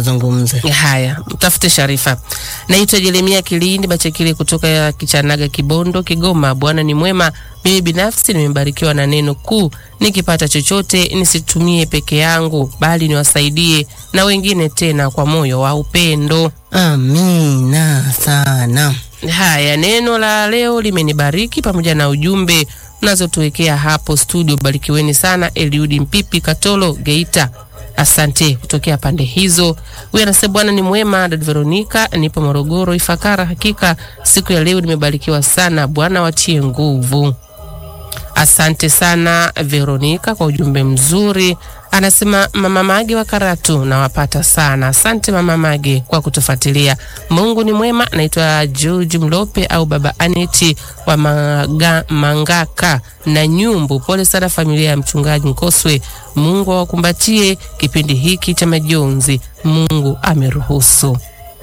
wazungumze. Haya, mtafute Sharifa. Naitwa Jeremia Kilindi Bachekile kutoka Kichanaga, Kibondo, Kigoma. Bwana ni mwema. Mimi binafsi nimebarikiwa na neno kuu, nikipata chochote nisitumie peke yangu, bali niwasaidie na wengine, tena kwa moyo wa upendo. Amina sana. Haya, neno la leo limenibariki pamoja na ujumbe mnazotuwekea hapo studio. Barikiweni sana. Eliudi Mpipi Katolo, Geita. Asante kutokea pande hizo. Huyu anasema Bwana ni mwema. Dada Veronica, nipo Morogoro Ifakara. Hakika siku ya leo nimebarikiwa sana, Bwana watie nguvu. Asante sana Veronica kwa ujumbe mzuri. Anasema mama Mage wa Karatu, nawapata sana. Asante mama Mage kwa kutufuatilia. Mungu ni mwema. Naitwa George Mlope au baba Aneti wa Maga, Mangaka na Nyumbu. Pole sana familia ya mchungaji Nkoswe. Mungu awakumbatie kipindi hiki cha majonzi. Mungu ameruhusu.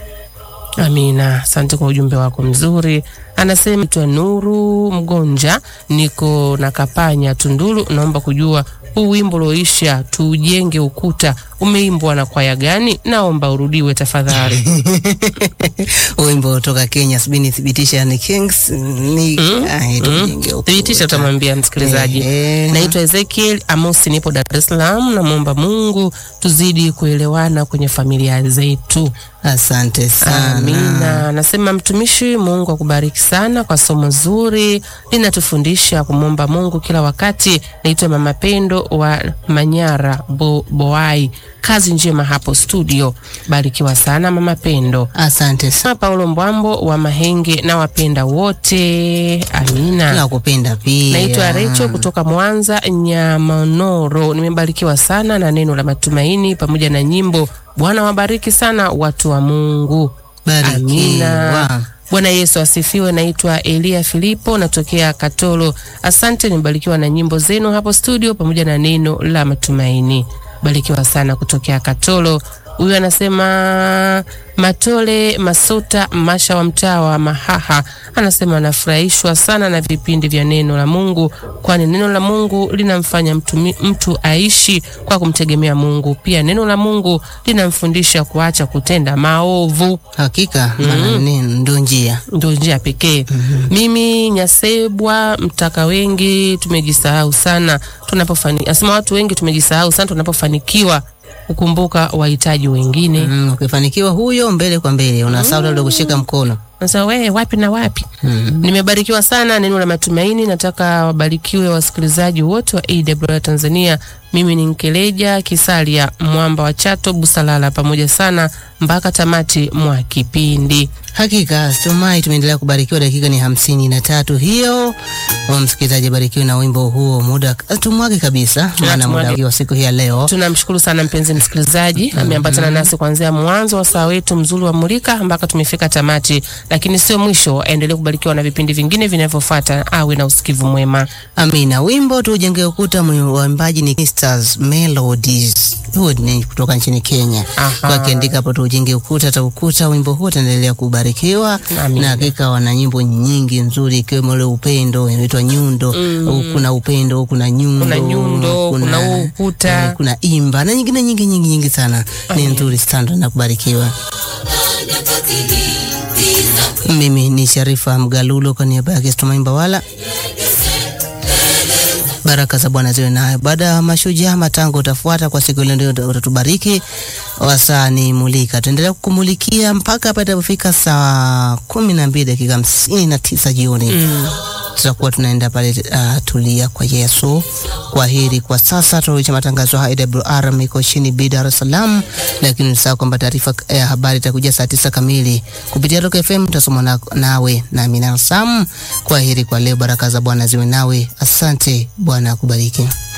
Amina, asante kwa ujumbe wako mzuri. Anasema twa Nuru Mgonja, niko na Kapanya Tunduru. Naomba kujua huu wimbo ulioisha tujenge ukuta umeimbwa na kwaya gani? Naomba urudiwe tafadhali. Wimbo kutoka Kenya, subiri nithibitisha ni Kings ni ah, tujenge ukuta. Thibitisha, utamwambia msikilizaji. Ehe. Naitwa Ezekiel Amosi, nipo Dar es Salaam. Namwomba Mungu tuzidi kuelewana kwenye familia zetu. Asante sana. Amina. Anasema mtumishi, Mungu akubariki sana kwa somo zuri, linatufundisha kumwomba Mungu kila wakati. Naitwa Mama Pendo wa Manyara Bo, Boai. Kazi njema hapo studio, barikiwa sana Mama Pendo. Asante sana. Na Paulo Mbwambo wa Mahenge na wapenda wote. Amina. Nakupenda pia. Naitwa Recho kutoka Mwanza Nyamanoro. Nimebarikiwa sana na neno la matumaini pamoja na nyimbo. Bwana wabariki sana watu wa Mungu. Barikiwa. Amina. Bwana Yesu asifiwe. Naitwa Elia Filipo, natokea Katolo. Asante, nimebarikiwa na nyimbo zenu hapo studio pamoja na neno la matumaini. Barikiwa sana kutokea Katolo. Huyu anasema Matole Masota Masha wa mtaa wa Mahaha anasema anafurahishwa sana na vipindi vya neno la Mungu, kwani neno la Mungu linamfanya mtu, mtu aishi kwa kumtegemea Mungu. Pia neno la Mungu linamfundisha kuacha kutenda maovu Hakika maana neno ndio njia. ndio njia pekee. Mimi Nyasebwa mtaka wengi tumejisahau sana tunapofani, asema watu wengi tumejisahau sana tunapofanikiwa kukumbuka wahitaji wengine. Mm, ukifanikiwa huyo mbele kwa mbele unasahau labda kushika mkono. Sasa wewe wapi na wapi? Nimebarikiwa sana neno la matumaini. Nataka wabarikiwe wasikilizaji wote wa AWR Tanzania. Mimi ni Nkeleja Kisalia mwamba wa Chato Busalala, pamoja sana mpaka tamati mwa kipindi. Hakika tumai tumeendelea kubarikiwa. Dakika ni hamsini na tatu hiyo. Wa msikilizaji barikiwe na wimbo huo, muda tumwage kabisa, maana tumwage. muda wa siku hii ya leo Tunamshukuru sana mpenzi msikilizaji, ameambatana nasi kuanzia mwanzo wa saa wetu mzuri wa Mulika mpaka tumefika tamati, lakini sio mwisho. Aendelee kubarikiwa na vipindi vingine vinavyofuata. Awe na usikivu mwema. Amina. Wimbo tujenge ukuta, waimbaji ni Sisters Melodies, huo ni kutoka nchini Kenya. Aha. Wakiandika hapo tujenge ukuta ta ukuta, wimbo huo utaendelea kubarikiwa Amina. na hakika wana nyimbo nyingi nzuri, ikiwemo ule upendo inaitwa Nyundo. Mm. Kuna upendo, kuna nyundo, Kuna nyundo, kuna huu ukuta. eh, kuna imba na nyingine nyingi nyingi nyingi sana, ni nzuri sana na kubarikiwa. Mimi ni Sharifa Mgalulo kwa niaba yake Stumaimba wala baraka za Bwana ziwe nayo. Baada ya mashujaa matango utafuata kwa siku ile, ndio utatubariki. Wasaa ni mulika, tuendelea kukumulikia mpaka hapa itapofika saa kumi na mbili dakika hamsini na tisa jioni tutakuwa tunaenda pale uh, tulia kwa Yesu. Kwa heri kwa sasa, tunarudisha matangazo haya AWR Mikochini B Dar es Salaam, lakini usahau kwamba taarifa ya habari itakuja saa tisa kamili kupitia Rock FM, tutasoma na, nawe na Amina Sam. Kwa heri kwa leo, baraka za Bwana ziwe nawe. Asante, Bwana akubariki.